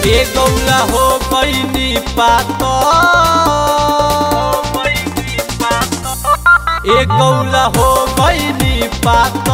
ए गौला हो कैनी पात ए गौला हो कैनी पात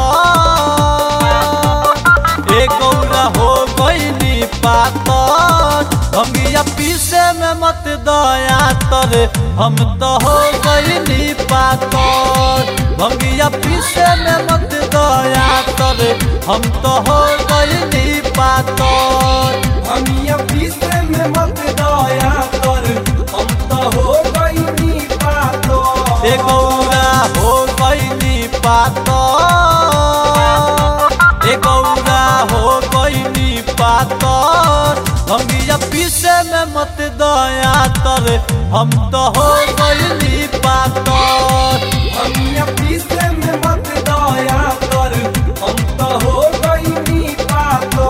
ए गौला हो कैनी पात भंगिया पीसे में मत दया तर हम तो हो कैनी पात भंगिया पीसे में मत दया तर हम तो हो कैनी पात हमिया पीसे में मत दया कर हम तो हो गईनी पातो ए गौरा हो कैनी पात ए गौरा हो कैनी पात भंगिया पीसे में मत दया तर हम तो हो कैनी पात हमिया पीसे में मत दया कर हम तो हो गईनी पातो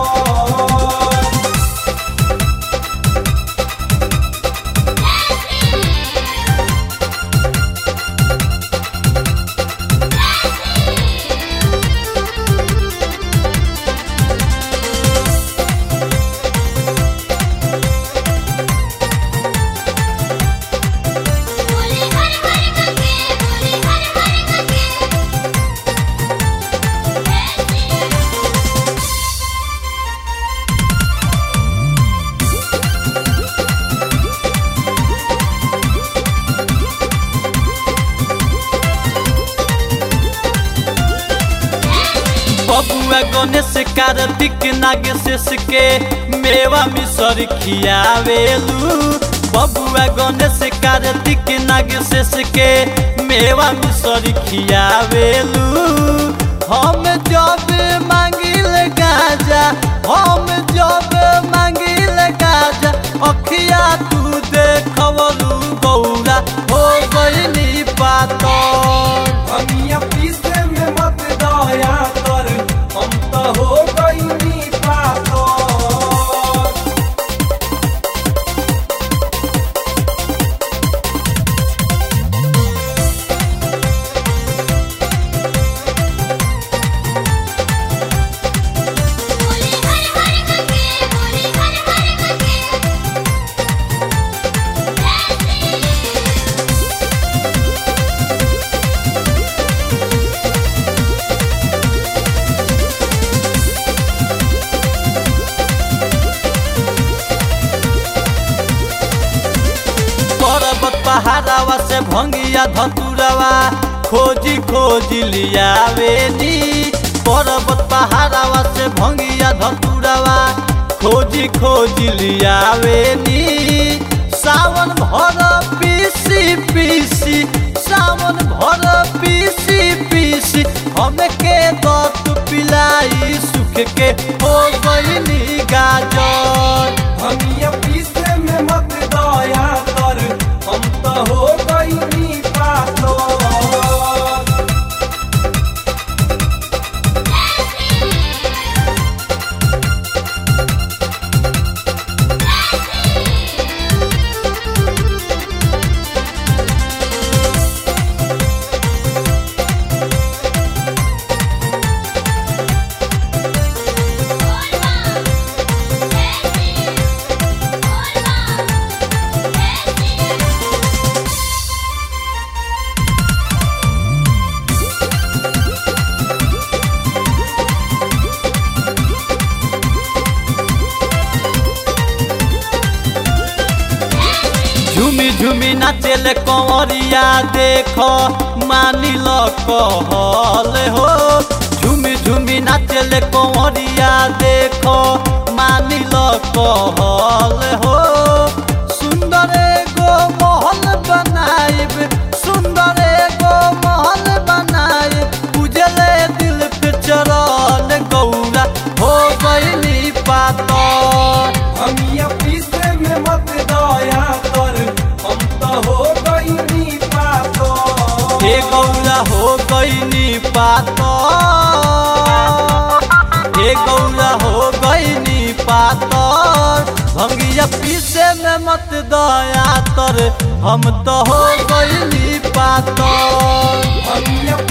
बोले हर हर गंगे बोले हर हर गंगे बबुआ गणेश कार्तिक नागेश के मेवा मिसर खियावेलू बबुआ गणेश कार्तिक नागेश के मेवा मिसर खियावेलू हम जब मांगिल गाजा हम जब मांगिल गाजा अखिया तू देखवलू गौरा हो गईनी पातर हमिया पीसे में मत दया कर हम तो हो गईनी पातो बोले हर हर गंगे बोले हर हर गंगे पर्वत पहाड़ावा से भंगिया धतुरवा खोजी खोजी लियावेनी पर्वत पहाड़ावा से भंगिया धतुरवा खोजी खोजी लियावेनी सावन भर पीसी पीसी सावन भर पीसी पीसी हमके दत पिलाई सुख के हो गईनी गाजर हमिया पीसे में मत दया कर हम तो हो गईनी पातो झुमी झुमी नाचेले कंवरिया देखो मानिल कहल हो झुमी झुमी नाचेले कंवरिया देखो मानिल कहल हो सुंदर एगो महल बनाइब सुंदर एगो महल बनाइब उजले दिल पे चरल गौरा हो गईली पातर हमिया पीसे में मत दया कर हम तो हो गईनी पातो हे गौरा हो गईनी पात हे गौरा हो गईनी पातर भंगिया पीसे में मत दया तर हम तो हो गईनी पातर हमिया